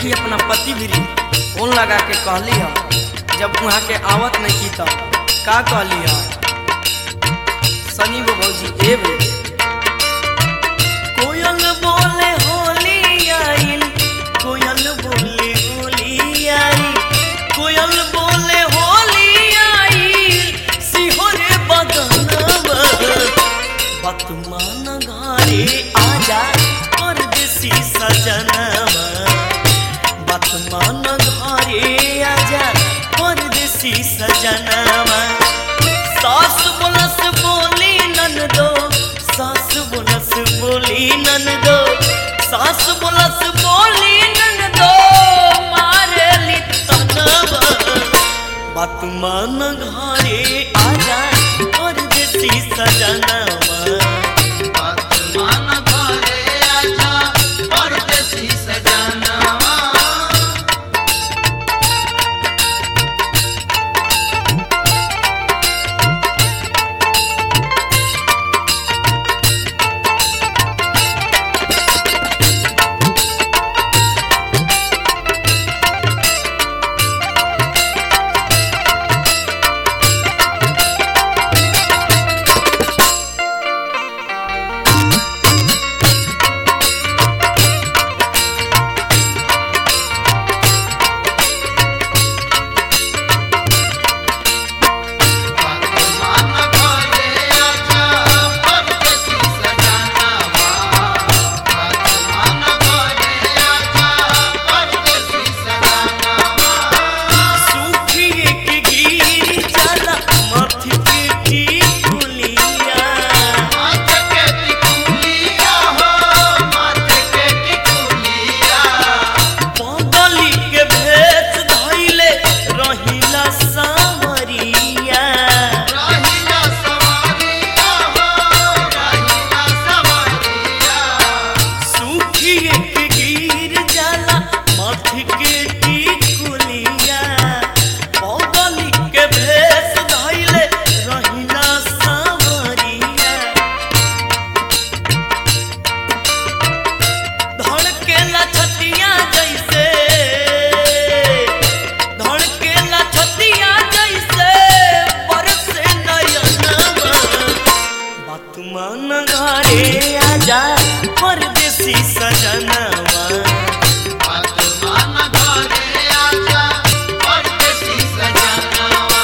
देखी अपना पति भी फोन लगा के कहली ह जब वहाँ के आवत नहीं की तब का कहली ह सनी वो भौजी ए बे कोयल बोले होली आइल कोयल बोले होली आई कोयल बोले होली आई सिहोरे बदनवा बतमान घरे आजा परदेसी सजनवा बतमान घरे आजा परदेसी सजनवा सास बोलस बोली ननदो सास बोलस बोली ननदो सास बोलस बोली ननदो मारेली तनवा बतमान घरे आजा परदेसी सजनवा वर्तमान घरे आजा परदेसी सजनवा वर्तमान घरे आजा परदेसी सजनवा वर्तमान घरे आजा परदेसी सजनवा सूखिए के गिर जाला माथे के टिकुलिया माथे के टिकुलिया हो माथे के टिकुलिया पगली के भेष धइले रहिला सावरिया रहिला सवारिया हो रहिला सवारिया सूखिए के गिर जाला माथे के टिकुलिया पगली के भेष धइले रहिला सावरिया धड़केला छतिया जैसे धड़केला छतिया जैसे बरसे नयनवा बतमान घरे आजा परदेसी सजनवा वर्तमान घरे आजा परदेसी सजनवा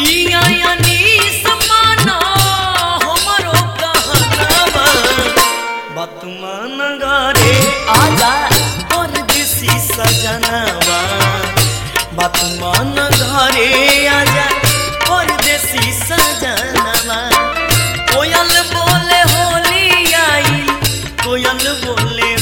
पिया अनीस माना हमरो कहनावा बतमान घरे आजा परदेसी सजनावा बतमान घरे आजा परदेसी सजनावा कोयल बोले होली आई कोयल बोले